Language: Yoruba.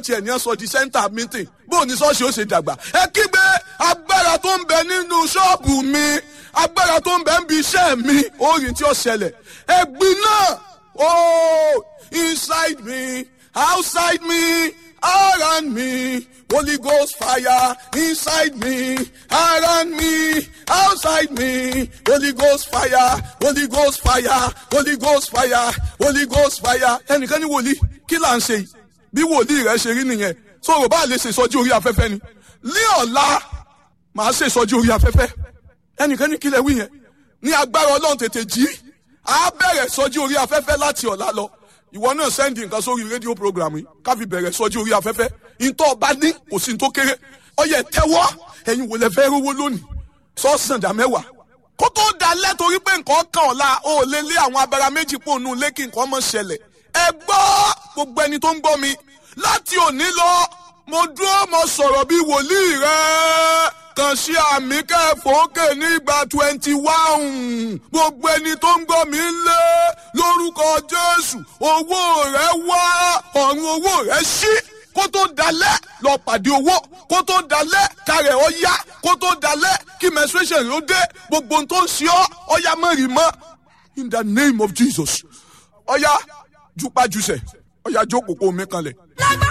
tiẹ̀ ní ọ̀sọ̀ di center meeting bóun ní ṣọ́ọ̀ṣì ó ṣe dàgbà ẹ kígbe agbára tó ń bẹ nínú ṣọ́ọ̀bù mi agbára tó ń bẹ ń bi iṣẹ́ mi orin tí ó ṣẹlẹ̀ ẹ̀gbin náà oh inside me outside me around me Holy Ghost fire inside me around me outside me Holy Ghost fire Holy Ghost fire Holy Ghost fire Holy Ghost fire ẹnìkan ní wòlíì kí là ń ṣe yìí bí wòlíì rẹ ṣe rí nìyẹn sọ̀rọ̀ bá lè ṣe ìsọjí orí afẹ́fẹ́ ni ní ọ̀la màá ṣe ìsọjí orí afẹ́fẹ́ ẹnìkan ní kílẹ̀ wí yẹn ní agbára ọlọ́run tètè jí á bẹ̀rẹ̀ ìsọjí orí afẹ́fẹ́ láti ọ̀la lọ ìwọ náà sẹ́ndì nǹkan sórí rédíò programu yìí káfi bẹ̀rẹ̀ ìsọjí orí afẹ́fẹ́ ìtọ́ ọba ní kò sí ní tó kéré ọyẹ tẹ́wọ́ ẹ̀yin wò lẹ fẹ́ rówó lónìí sọ́ọ̀sì dà mẹ́wàá kó tó dalẹ̀ torí pé nǹkan kan ọ̀la ó lé lé àwọn abara méjì pò nù lé kí nǹkan mọ̀ ṣẹlẹ̀ ẹ gbọ́ gbogbo ẹni tó ń gbọ́ mi láti òní lọ mo dúró mo sọ̀rọ̀ bí wòlíì rẹ̀ kàn sí àmì kẹfọ́kè nígbà twenty one gbogbo ẹni tó ń gbọ́ mi lé lórúkọ Jésù owó rẹ̀ wá ọ̀run owó rẹ̀ ṣí kó tó dalẹ̀ lọ pàdé owó kó tó dalẹ̀ kárẹ̀ ọ yá kó tó dalẹ̀ kí menstruation ló dé gbogbo ohun tó ń ṣe ọ́ ọ̀yá mẹ́rin mọ́ in the name of Jesus ọ̀yá jupajusẹ̀ ọ̀yá jókòó kó mi kanlẹ̀. lágbára